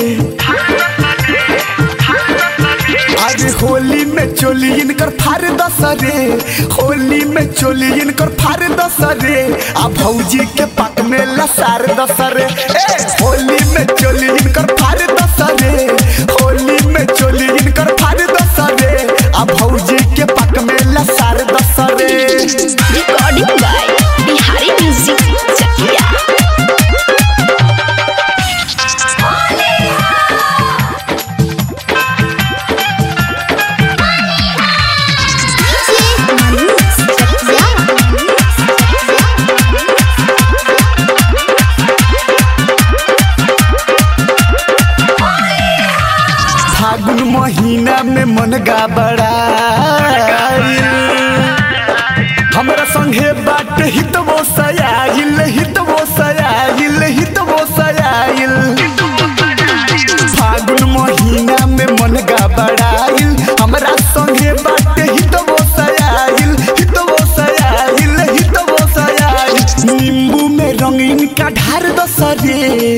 अरे होली में चोली इनकर फार दसरे होली में चोली इनकर फार दसरे आ भौजी के पक में लसार दसरे ए होली में चोली इनकर फार दसरे होली में चोली इनकर फार दसरे आ भौजी के पक में लसार दसरे Recording by Bihari Music Chakia. फागुन महीना में मन गबड़ाइल हमरा संगे बाट हितवो सयाइल हितवो सयाइल हितवो सयाइल फागुन महीना में मन गबड़ाइल हमरा संगे बाट हितवो सयाइल हितवो सयाइल हितवो सयाइल नींबू में रंगीन का ढार दसरे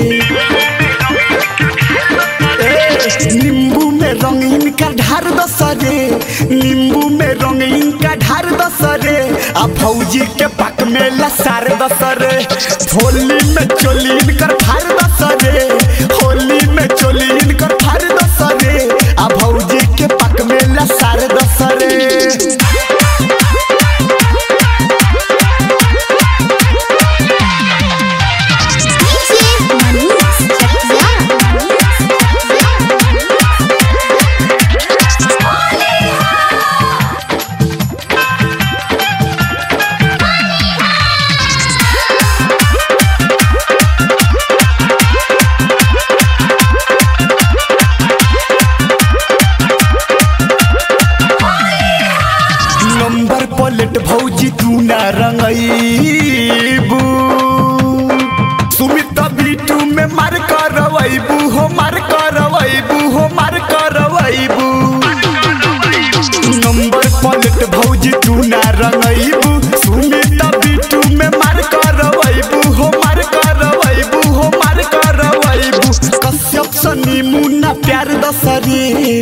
नींबू में रंगीन का ढार दसरे नींबू में रंगीन का ढार दसरे आ भौजी के पक में लसार दसरे होली में चोलीन कर फार दसरे होली में चोलीन कर फार दसरे आ भौजी के पक में लसार दसरे नंबर प्लेट भौजी तू ना रंगईबू सुमित बीटू में मार करवैबू हो मार करवैबू हो मार करवैबू नंबर प्लेट भौजी तू ना रंगईबू सुमित बीटू में मार करवैबू हो मार करवैबू हो मार करवैबू कश्यप सनी मुन्ना प्यार दसरी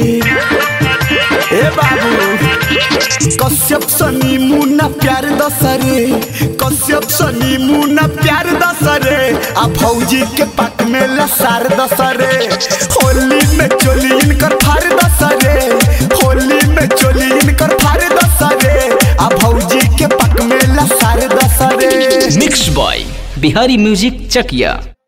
ए बाबू कश्यप सनी मुन्ना प्यार दसरे कश्यप सनी मुन्ना प्यार दसरे आ भौजी के पक में लसार दसरे होली में चोली इनकर फार दसरे होली में चोली इनकर फार दसरे आ भौजी के पक में लसार दसरे mix by Bihari music Chakiya